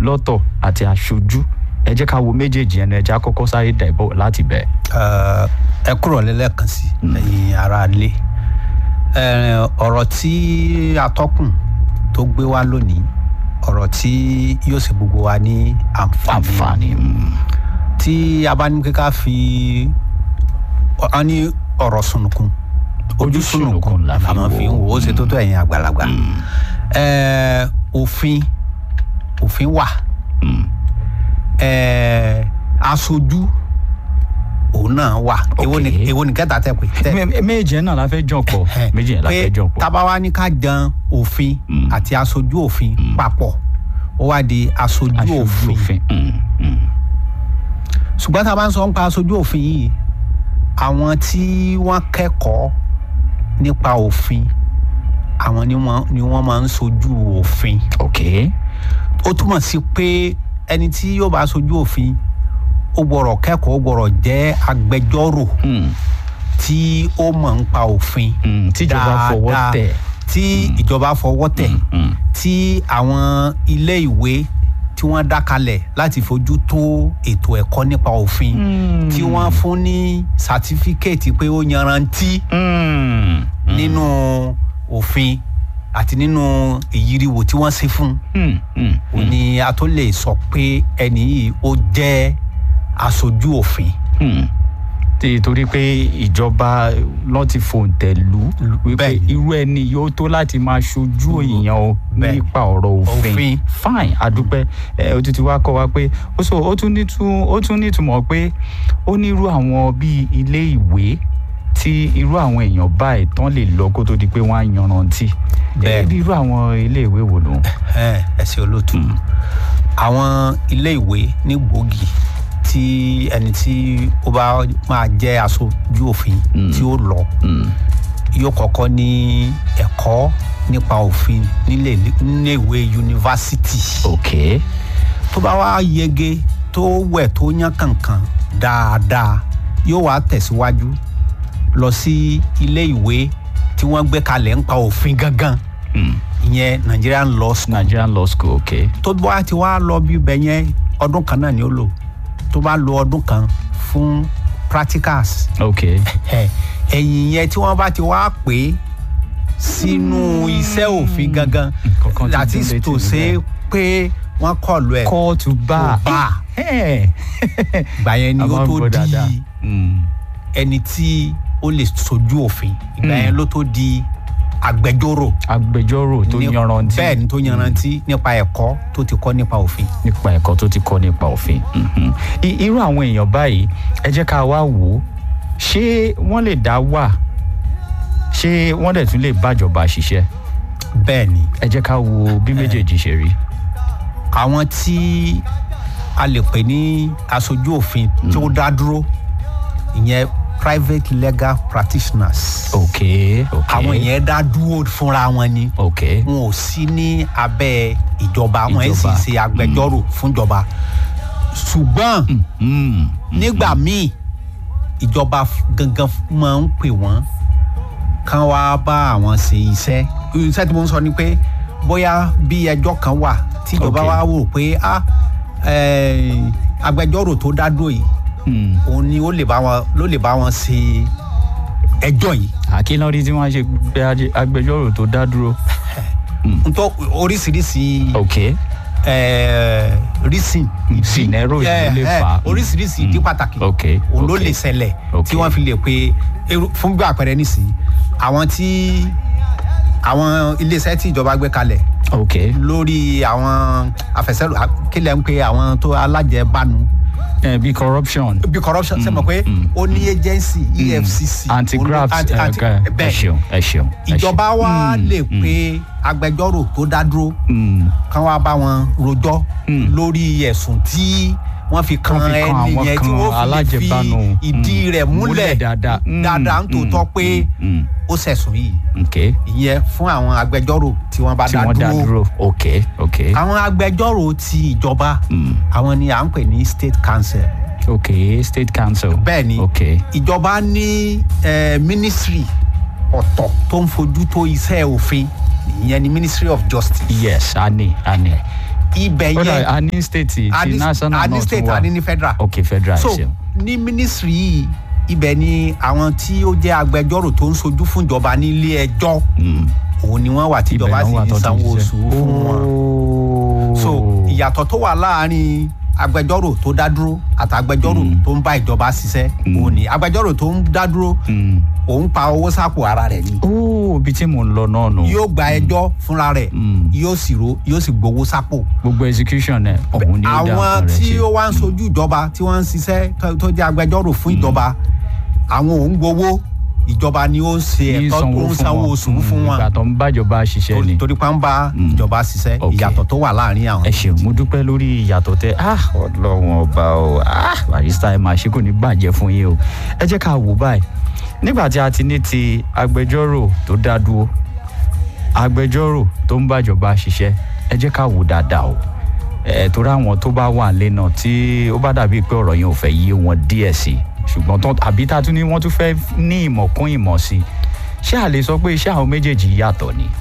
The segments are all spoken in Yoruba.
lọ́tọ̀ àti aṣojú ẹ jẹ́ ká wo méjèèjì ẹnu ẹ jẹ́ àkọ́kọ́ sáré dẹ̀bọ̀ láti bẹ̀. Eh, ẹ kúrò lẹ́lẹ́kan sí ẹ̀yin ará ilé Eh, ọ̀rọ̀ tí atọ́kùn tó gbé wá lónìí ọ̀rọ̀ tí yóò ṣe gbogbo wa ní àǹfààní àǹfààní mm, tí a bá ní pé ká fi ọ ní ọ̀rọ̀ sunukun Ojú sunùkun la fi máa fi ń wò ó. wò ó ṣe tó tó ẹ̀yin àgbàlagbà Eh, òfin òfin wà mm, Eh, aṣojú òun náà wà èwo ni Okay. èwo ni kẹta tẹ pé tẹ mé- méjì ẹ̀ náà la fẹ́ jọ pọ̀ méjì ẹ̀ la fẹ́ jọ pọ̀. tábà wá ní ká jan òfin Mm. àti aṣojú òfin papọ̀ ó wá di aṣojú aṣojú òfin òfin mm, mm, ṣùgbọ́n tá a bá ń sọ nípa aṣojú òfin yìí àwọn tí wọ́n kẹ́kọ̀ọ́ nípa òfin àwọn ni wọ́n ni wọ́n máa ń sojú òfin ok ó túmọ̀ sí pé ẹni tí yóò bá sojú òfin ó gbọ́dọ̀ kẹ́kọ̀ọ́ ó gbọ́dọ̀ jẹ́ agbẹjọ́rò mm, tí ó mọ̀ nípa òfin mm, tíjọba fọwọ́ dáadáa, tẹ̀ tí ìjọba fọwọ́ tẹ̀ mm, tí àwọn ilé ìwé tí wọ́n dá kalẹ̀ láti fojú tó ètò ẹ̀kọ́ nípa òfin Mm. tí wọ́n fún ní sátífíkẹ́ẹ̀tì pé ó yanrantí mm, nínú òfin àti nínú ìyíriwò tí wọ́n ṣe fún mm, mm, un ni a tó lè sọ pé ẹni yìí ó jẹ́ aṣojú òfin. Hmm. tí torí pé ìjọba lọ́n ti fòǹtẹ̀ lù ú wípé Bẹ́ẹ̀ni. irú ẹni yóò tó láti máa ṣojú èèyàn o Bẹ́ẹ̀ni. nípa ọ̀rọ̀ òfin Òfin. fine adúpẹ́ ẹ ó tún ti wá kọ́ wa pé ó sọ ó tún nítú- ó tún nítumọ̀ pé ó ní irú àwọn bíi ilé ìwé tí irú àwọn èèyàn báyìí tán lè lọ kó tó di pé wọ́n á yanrantí Bẹ́ẹ̀ni. Ẹ, irú àwọn ilé ìwé wo ló ń. ẹ ẹ ṣe olóòtú àwọn ilé ìwé ní gbòógì tí ẹni tí ó bá máa jẹ́ aṣojú òfin tí ó lọ yóò kọ́kọ́ ní ẹ̀kọ́ nípa òfin nílé nílé ìwé yunifásitì ok tó bá wá yege tó wẹ̀ tó yán kankan dáadáa yóò wá tẹ̀síwájú lọ sí ilé ìwé tí wọ́n gbé kalẹ̀ ń pa òfin gangan Hmm. ìyẹn Nigerian Law School Nigerian law school ok tó bá ti wá lọ bí ibẹ̀ yẹn ọdún kan náà ni ó lò tó bá lo ọdún kan fún practicals ok ẹ, ẹ̀yìn yẹn tí wọ́n bá ti wá pè é sínú iṣẹ́ òfin gangan Nǹkan ti that dún is létí to mi say bẹ́ẹ̀. pé wọ́n kọlu ẹ̀ call to bar. To bar. Eh. ìgbà yẹn ni A ó máa ń tó gbọ́ dáadáa. di Mm. ẹni tí ó lè sojú òfin ìgbà Mm. yẹn ló tó di agbẹjọ́rò agbẹjọ́rò tó ní- yanrantí bẹ́ẹ̀ ni tó yanrantí nípa ẹ̀kọ́ tó ti kọ́ nípa òfin. nípa ẹ̀kọ́ tó ti kọ́ nípa òfin. Mhm. I- irú àwọn èèyàn báyìí ẹ jẹ́ ká wá wò ó ṣé wọ́n lè dá wà ṣé wọ́n dẹ̀ tún lè bájọba ṣiṣẹ́ bẹ́ẹ̀ ni ẹ jẹ́ ká wo bí méjèèjì ṣe rí. àwọn tí a lè pè ní aṣojú òfin tí ó dá dúró ìyẹn private legal practitioners. ok ok àwọn yẹn dá dúró fúnra wọn ni ok wọn ò sí ní abẹ́ ìjọba wọn ẹ̀ sì Ìjọba. ṣe agbẹjọ́rò fúnjọba ṣùgbọ́n Mm. nígbà míì ìjọba f- gangan f- máa ń pè wọ́n kán wá bá àwọn ṣe iṣẹ́ iṣẹ́ tí mo ń sọ ni pé bóyá bí ẹjọ́ kan wà tí ìjọba Ok. wá wò pé ah eh, agbẹjọ́rò tó dá dúró yìí Mm. òun ni ó lè bá wọn ló lè bá wọn ṣe ẹjọ́ yìí àkínlọ́rí tí wọ́n ṣe gbé ajé- agbẹjọ́rò tó dá dúró. ntọ́ oríṣiríṣi ok eh, reason ìdí Scenario ló eh, lè eh, fà á. oríṣiríṣi ìdí pàtàkì ok òun ló ok. lè ṣẹlẹ̀ Ok. tí wọ́n fi lè pe irú- fún bí àpẹẹrẹ nísìnyí àwọn tí àwọn iléeṣẹ́ tí ìjọba gbé kalẹ̀ ok lórí àwọn àfẹsẹ̀rò kílẹ̀ ń pe àwọn tó alájẹbánu ẹ bí corruption. bí corruption ṣe mọ̀ pé mm, ó ní agency efcc anti-graft anti- anti- ẹ bẹ́ẹ̀ ṣeun ẹ ṣeun. ẹ ìjọba ṣeun. wa Mm, lè mm, pe agbẹjọ́rò tó dá dúró mm. kán wá bá wọn rojọ́ Mm. lórí ẹ̀sùn tí wọ́n fi kan Wọ́n fi kan ẹni àwọn yẹn tí kan wọ́n fi lè fi alájẹbánu. ìdí Mm. rẹ̀ múlẹ̀ Múlẹ̀ dáadáa. Mm, dáadáa ń tòótọ́ mm, pé mm, ó ṣẹ̀sùn yìí ok ìyẹn fún àwọn agbẹjọ́rò tí wọ́n bá tí dá wọ́n dá dúró dúró ok ok àwọn agbẹjọ́rò ti ìjọba Mm. àwọn ni à ń pè ní state council ok state council. bẹ́ẹ̀ ni ok ìjọba ní eh, ministry ọ̀tọ̀ tó ń fojú tó iṣẹ́ òfin ìyẹn ni ministry of justice yes a ní a ní. ibẹ̀ kódà yẹn a ní state ti a ní- national a ní náà tún state wà a ní ní federal ok federal so ṣe ní ministry yìí ibẹ̀ ni àwọn tí ó jẹ́ agbẹjọ́rò tó ń sojú fún ìjọba nílé ẹjọ́ òun ni wọ́n wà tí ìjọba sì ń sanwó oṣù fún wọn so ìyàtọ̀ tó wà láàárín agbẹjọ́rò tó dá dúró àti agbẹjọ́rò tó ń bá ìjọba ṣiṣẹ́ òun ni agbẹjọ́rò tó ń dá dúró òun pa owó sápò ara rẹ̀ ni ó ibi tí mò ń lọ náà nù yóò gba ẹjọ́ fúnra rẹ̀ Mm. yóò sì ro yóò sì gbowó sápò gbogbo execution ẹ òun ni ó dá àwọn nǹkan rẹ̀ tí ṣe. ó wá ń sojú ìjọba tí wọ́n ń ṣiṣẹ́ tó- tó jẹ́ agbẹjọ́rò fún ìjọba àwọn òun gbowó ìjọba ni ó ń ṣe ní ẹ̀tọ́ tó ń sanwó oṣù fún wọn ìgbà tó ń bájọba ṣiṣẹ́ ni. torí- torí pa ń bá ìjọba ṣiṣẹ́ Ok. ìyàtọ̀ tó wà láàrin àwọn. ẹ ṣeun mo dúpẹ́ lórí ìyàtọ̀ tẹ ah ọlọ́run ọba o ah barista ẹ máa ṣe kò ní bàjẹ́ fún yín o ẹ jẹ́ ká wò báyìí nígbà tí a ti ní ti agbẹjọ́rò tó dá dúró agbẹjọ́rò tó ń bàjọba ṣiṣẹ́ ẹ jẹ́ ká wò dáadáa o ẹ torí àwọn tó bá wà nílé náà tí ó bá dàbí pé ọ̀rọ̀ yẹn ò fẹ́ yé wọn díẹ̀ sí ṣùgbọ́n tán àbí tá a tún ní wọ́n tún fẹ́ ní ìmọ̀ kún ìmọ̀ sí ṣé a lè sọ pé iṣẹ́ àwọn méjèèjì yàtọ̀ ni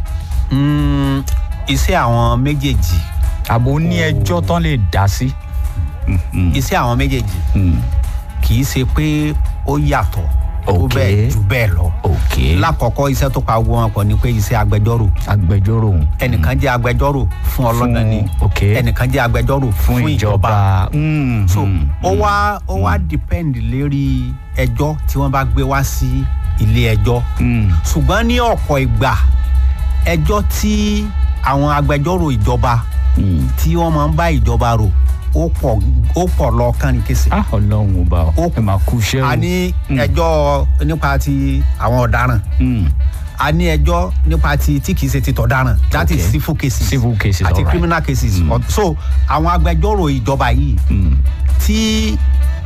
Mm, iṣẹ́ àwọn méjèèjì àbò ní ẹjọ́ tán lè dá sí. Mhm. iṣẹ́ àwọn méjèèjì Mm. kì í ṣe pé ó yàtọ̀ tó Ok. bẹ́ẹ̀ jù bẹ́ẹ̀ lọ. ok lákọ̀ọ́kọ́ iṣẹ́ tó pa gbogbo wọn pọ̀ ni pé iṣẹ́ agbẹjọ́rò agbẹjọ́rò ẹnìkan jẹ́ agbẹjọ́rò fún ọlọ́dà ni ok ẹnìkan jẹ́ agbẹjọ́rò fún ìjọba Mm, so mm, ó wá ó wá depend lérí ẹjọ́ tí wọ́n bá gbé wá sí ilé ẹjọ́ mm, ṣùgbọ́n ní ọ̀pọ̀ ìgbà ẹjọ́ tí àwọn agbẹjọ́rò ìjọba mm. tí wọ́n máa ń bá ìjọba rò ó pọ̀ ó pọ̀ lọ kánìkèsè. ah ọlọ́run ọba Ó- ọ ẹ máa kú iṣẹ́ o a ní Mm. ẹjọ́ nípa ti àwọn ọ̀daràn Mm, a ní ẹjọ́ nípa ti tí kìí ṣe ti tọ̀daràn that is Okay. civil cases civil cases àti alright. criminal cases Mm. so àwọn agbẹjọ́rò ìjọba yìí Mm, tí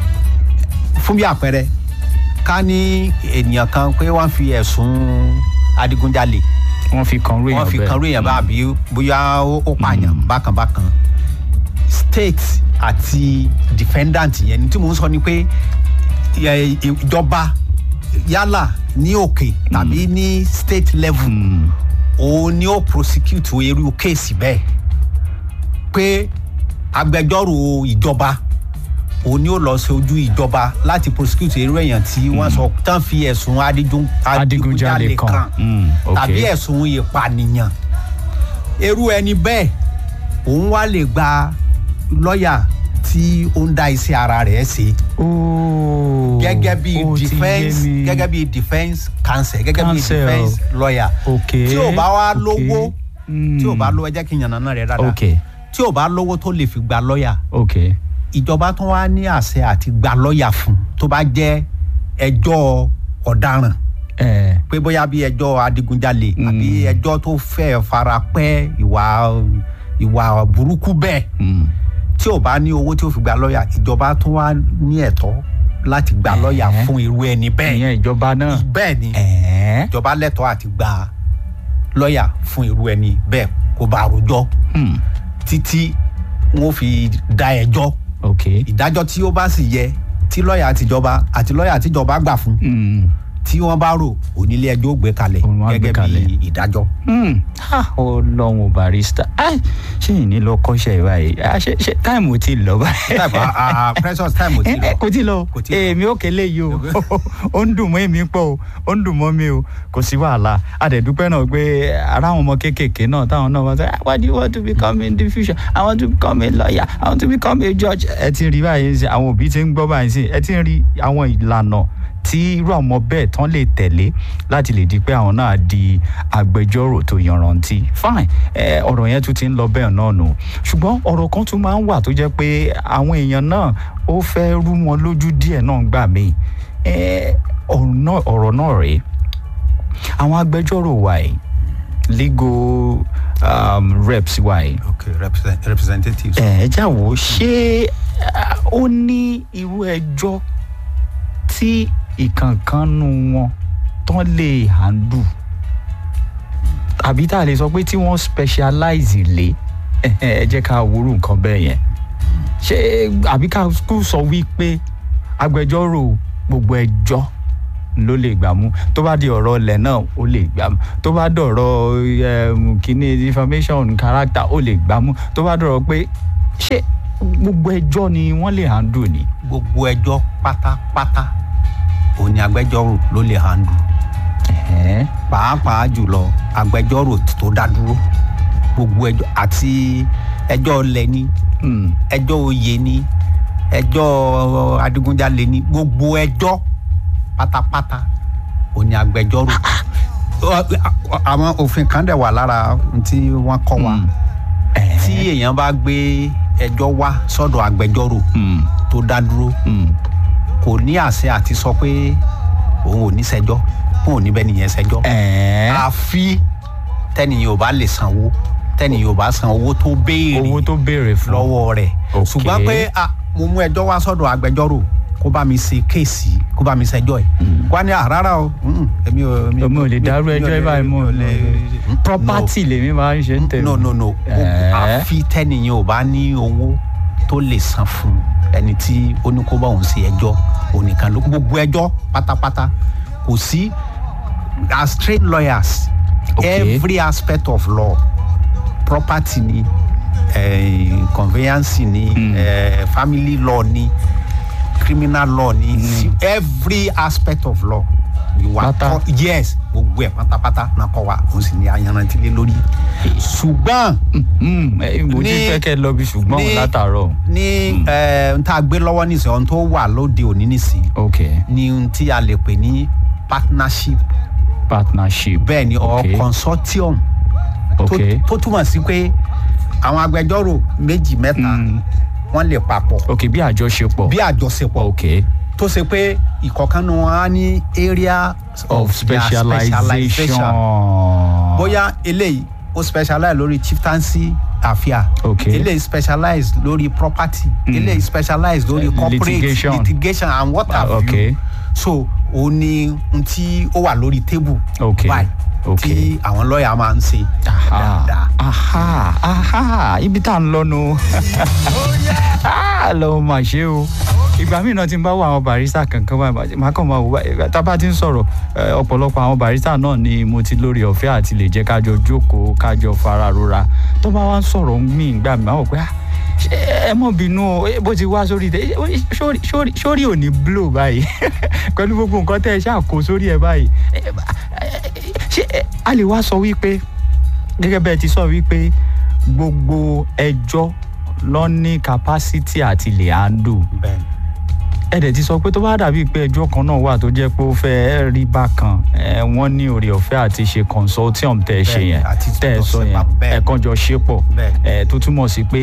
fún bí àpẹẹrẹ ká ní ènìyàn kan pé wọ́n fi ẹ̀sùn adigunjalè wọ́n fi kan rú èèyàn wọ́n fi kan rú èèyàn bá àbí bóyá ó ó pààyàn Mm. bákan bákan state àti defendant yẹn ní tí mò ń sọ ni pé ẹ, ìjọba yálà ní òkè tàbí ní state level Mm, òun ni ó prosecute irú kéèsì bẹ́ẹ̀ pé agbẹjọ́rò ìjọba òun ni ó lọ sí ojú ìjọba láti prosecute irú èèyàn tí wọ́n sọ tán fi ẹ̀sùn adigun- adigunjalè kan Mm, ok tàbí ẹ̀sùn ìpànìyàn irú ẹni bẹ́ẹ̀ òun wá lè gba lọ́ọ̀yà tí ó ń dá iṣẹ́ ara rẹ̀ ṣe ooo gẹ́gẹ́ bí ó ti yé defence mi. gẹ́gẹ́ bí defence counsel gẹ́gẹ́ bí Counsel. defence lawyer ok tí ò bá wá ok. lówó tí ò bá Mm, lówó ẹ jẹ́ kí n yànnà náà rẹ̀ dáadáa ok tí ò bá lówó tó lè fi gba lọ́ọ̀yà ok ìjọba tó wá ní àṣẹ àti gba lọ́ọ̀yà fún tó bá jẹ́ ẹjọ́ ọ̀daràn ẹ pé bóyá bí ẹjọ́ adigunjalè Mm. àbí ẹjọ́ tó fẹ́ fara pẹ́ ìwà ìwà burúkú bẹ́ẹ̀ mm, tí ò bá ní owó tí ó fi gba lọ́ọ̀yà ìjọba tó wá ní ẹ̀tọ́ láti gba lọ́ọ̀yà Ẹ̀ẹ́. fún irú ẹni bẹ́ẹ̀ ìyẹn ìjọba náà bẹ́ẹ̀ ni ẹ ìjọba lẹ́tọ̀ọ́ àti gba lọ́ọ̀yà fún irú ẹni bẹ́ẹ̀ kó bá rojọ́ mm, títí wọn fi da ẹjọ́ ok ìdájọ́ tí ó bá sì yẹ tí lọ́ọ̀yà àtijọba àti lọ́ọ̀yà àtijọba gbà fún Mm. tí wọ́n bá rò onílé ẹjọ́ ó gbé kalẹ̀ Òun á gbé gẹ́gẹ́ kalẹ̀. bí ìdájọ́. Hmm, ah, ọlọ́run barista Ah, ṣé ìní lọ kọ́ṣẹ́ báyìí Ah, ṣe ṣe táìmù ti lọ báyìí. type ah, ah, precious time ò tí Eh, eh, lọ. kò tí lọ Kò tí lọ. èmi ò kélé yìí o ó ń dùn mọ́ èmi pọ̀ o ó ń dùn mọ́ mi o kò sí wàhálà àdẹ̀dúpẹ́ náà pé ara àwọn ọmọ kéékèèké náà táwọn náà wọ́n sọ "Ah, what do you want to become in the future I want to become a lawyer I want to become a judge ẹ ti rí báyìí sí àwọn òbí ti ń gbọ́ báyìí sí ẹ ti ń rí àwọn ìlànà tí irú àwọn ọmọ bẹ́ẹ̀ tán lè tẹ̀lé láti lè di pé àwọn náà di agbẹjọ́rò tó yanrantí fine ẹ ọ̀rọ̀ yẹn tún ti ń lọ bẹ́ẹ̀ náà nù ṣùgbọ́n ọ̀rọ̀ kan tún máa ń wà tó jẹ́ pé àwọn èèyàn náà ó fẹ́ rú wọn lójú díẹ̀ náà gbà mí ẹ ọ̀rọ̀ náà ọ̀rọ̀ náà rèé àwọn agbẹjọ́rò wa yìí legal um, reps wa yìí okay represent, representatives. ẹ já wò ó ṣé ah, ó ní irú ẹjọ́ tí ìkànkánnú wọn tán lè handle àbí tá a lè sọ pé tí wọ́n specialize lé ẹ jẹ́ ká wúrú nǹkan bẹ́ẹ̀ yẹn ṣé àbí ká kú sọ wípé agbẹjọ́rò gbogbo ẹjọ́ ló lè gbà mú tó bá di ọ̀rọ̀ ilẹ̀ náà ó lè gbà mú tó bá dọ̀rọ̀ em, kíní information character ó lè gbà mú tó bá dọ̀rọ̀ pé ṣé gbogbo ẹjọ́ ni wọ́n lè handle ni. gbogbo ẹjọ́ pátápátá òun ni agbẹjọ́rò ló lè handle Ẹ̀hẹ́n. pàápàá jùlọ agbẹjọ́rò tó dá dúró gbogbo ẹjọ́ àti ẹjọ́ ilẹ̀ ni Mm. ẹjọ́ oyè ni ẹjọ́ adigunjalè ni gbogbo ẹjọ́ pátápátá òun ni agbẹjọ́rò àwọn òfin kan dẹ̀ wà lára ohun tí wọ́n kọ́ wa Mm. tí Ẹ̀hẹ́n. èèyàn bá gbé ẹjọ́ wá sọ́dọ̀ agbẹjọ́rò Mm. tó dá dúró Mm. kò ní àṣẹ àti sọ pé òun ò ní ṣẹjọ́ òun ò ní bẹ́ẹ̀ nìyẹn ṣẹjọ́ Ẹ̀hẹ́n. àfi tẹ́nìyàn ò bá lè sanwó tẹ́nìyàn ò bá san owó tó béèrè owó tó béèrè fún lọ́wọ́ rẹ̀ Ok. ṣùgbọ́n pé ah, mo mú ẹjọ́ wá sọ́dọ̀ agbẹjọ́rò kó bá mi ṣe kéèsì kó bá mi ṣẹjọ́ ẹ̀ kó wá ní "Ah, rárá o mm, èmi ò èmi ò lè dárú ẹjọ́ ẹ báyìí mọ́ lè property lèmi máa ń ṣe ń tẹ̀lé. no no no Ẹ̀ẹ́. àfi tẹ́nìyàn ò bá ní owó tó lè san fún ẹni tí ó ní kó bá òun ṣe ẹjọ́ onìkan ló gbogbo ẹjọ́ pátápátá kò sí as trained lawyers Okay. every aspect of law property ni eh, conveyance ni Mm. eh, family law ni criminal law ni si- every aspect of law we were Pátá. taught yes gbogbo ẹ̀ pátápátá náà kọ́ wa òun sì ni ayanrantí lé lórí ṣùgbọ́n Mm, eh, mo ti ní- fẹ́ kẹ́ lọ bí ṣùgbọ́n ní- látàárọ̀. ní ẹ n tá a gbé lọ́wọ́ nísìnyí ohun tó wà lóde òní nísìnyí ok ni ohun tí a lè pè ní partnership partnership. bẹ́ẹ̀ ni or Ok. consortium tó- ok tó túmọ̀ sí pé àwọn agbẹjọ́rò méjì mẹ́ta Mm. wọ́n lè papọ̀ ok bí àjọṣepọ̀. bí àjọṣepọ̀ ok tó ṣe pé ìkọ̀kan nu wọn á ní area of their specialization. bóyá eléyìí ó specialize lórí chieftaincy affair Ok. eléyìí specialize lórí property eléyìí specialize lórí Eh, corporate litigation. litigation and what have Ah, ok. you so ó ní n tí ó wà lórí table Ok. báyìí Ok. tí àwọn lọ́ọ̀yà máa ń ṣe aha dáadáa. aha aha ibi tá à ń lọ nu lọ mà ṣe o ìgbà míì náà tí n bá wọ àwọn barista kankan báyìí màá kàn máa wò báyìí tá a bá ti ń sọ̀rọ̀ eh, ọ̀pọ̀lọpọ̀ àwọn barista náà ni mo ti lórí ọ̀fẹ́ àti lè jẹ́ kájọ jókòó kájọ fara rora tó bá wá ń sọ̀rọ̀ mí ìgbà mi máa wọ̀ pé ah ṣé ẹ mọ̀ bínú o eh, bó ti wá sórí tẹ eh, sórí- sórí sórí ò ní blow báyìí pẹ̀lú gbogbo nǹkan tẹ́ ẹ ṣáà kó sórí ẹ báyìí Eh, eh, ṣé eh, a lè wá sọ wípé gẹ́gẹ́ bẹ́ẹ̀ ti sọ wípé gbogbo ẹjọ́ ló ní capacity àti lè handle bẹ́ẹ̀ ẹ dẹ̀ ti sọ pé tó bá dàbí pé ẹjọ́ kan náà wà tó jẹ́ pé ó fẹ́ rí bákan ẹ wọ́n ní oore ọ̀fẹ́ àti ṣe consortium tẹ́ ẹ ṣe Bẹ́ẹ̀ni, yẹn àti tẹ́ ẹ jọ sọ ṣe yẹn papọ̀, bẹ́ẹ̀ni. ẹ kàn jọ ṣe pọ̀ Bẹ́ẹ̀ni. ẹ tó túmọ̀ sí pé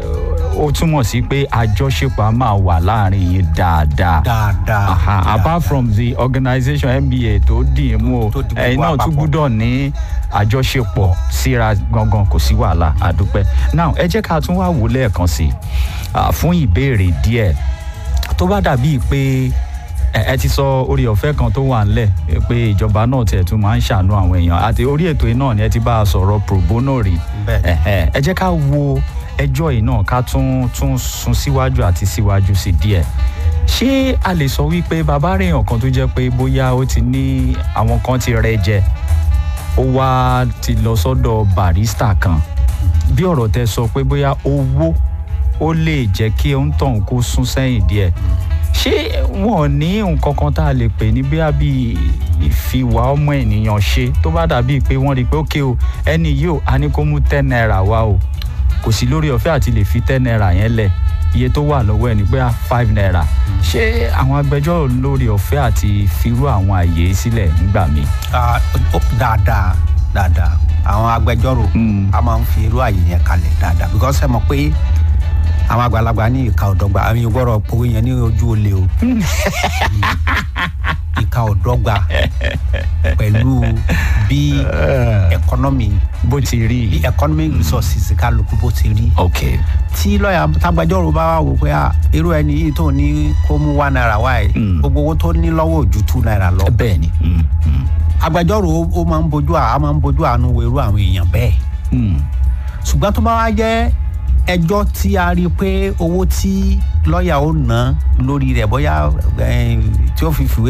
ó túmọ̀ sí pé àjọṣepọ̀ á máa wà láàrin yín dáadáa dáadáa Aha, dáadáa. apart from the organisation nba tó dì í mú o Tó di gbogbo ẹ̀yin náà tún àpapọ̀. gbúdọ̀ ní àjọṣepọ̀ síra gangan kò sí wàhálà àdúpẹ́ now ẹ jẹ́ ká tún wá wò lẹ́ẹ̀kan sí i ah, fún ìbéèrè díẹ̀ tó bá dàbíi pé ẹ ẹ ti sọ orí ọ̀fẹ́ kan tó wà ńlẹ̀ eh, pé ìjọba náà tiẹ̀ tún máa ń ṣàánú àwọn èèyàn àti orí ètò yìí náà ni ẹ ti bá a sọ̀rọ̀ pro bono rí Bẹ́ẹ̀. Ẹ̀hẹ̀, ẹ jẹ́ ká wo ẹjọ́ yìí náà ká tún tún sún síwájú àti síwájú sí díẹ̀ ṣé a lè sọ wípé bàbá rèèyàn kan tó jẹ́ pé bóyá ó ti ní àwọn kan ti rẹ jẹ ó wá ti lọ sọ́dọ̀ barista kan bí ọ̀rọ̀ tẹ sọ pé bóyá owó ó lè jẹ́ kí ó ń tàn kó sún sẹ́yìn díẹ̀ ṣé wọn ò ní nǹkan kan tá a lè pè ní bíi àbí ìfiwà ọmọ ènìyàn ṣe tó bá dàbí pé wọ́n rí i pé ókè o ẹni yìí ò á ní kó mú ten naira wá o kò sí lórí ọ̀fẹ́ àti lè fi ten naira yẹn lẹ̀ iye tó wà lọ́wọ́ ẹ̀ ní pé ah, five naira ṣé àwọn agbẹjọ́rò lórí ọ̀fẹ́ àti firú àwọn àyè sílẹ̀ nígbà míì. Ah, ó- dáadáa dáadáa àwọn agbẹjọ́rò Mm. a máa ń fi irú àyè yẹn kalẹ̀ dáadáa because ẹ mọ̀ pé àwọn àgbàlagbà ní ìka ọ̀dọ́gba àwọn yóò gbọ́dọ̀ pòwe yẹn ní ojú olè o Mm. ìka ọ̀dọ́gba pẹ̀lú bí ẹkọ́nọ́mì bó ti rí bí i. economic resources kálukú bó ti rí ok tí lọ́ọ̀yà tágbàjọ́rò bá wà wò pé ah, irú ẹni yìí tó ní kó mú one naira wá ẹ̀ Mm. gbogbo owó tó ní lọ́wọ́ ò ju two naira lọ bẹ́ẹ̀ ni. Mm, mm, agbẹjọ́rò ó- ó máa ń bojú à á máa ń bojú àánú wo irú àwọn èèyàn bẹ́ẹ̀ mm. ṣùgbọ́n tó bá wá jẹ́ ẹjọ́ tí a rí i pé owó tí lọ́ọ̀yà ó ná lórí rẹ̀ bóyá eh, tí ó fi fìwé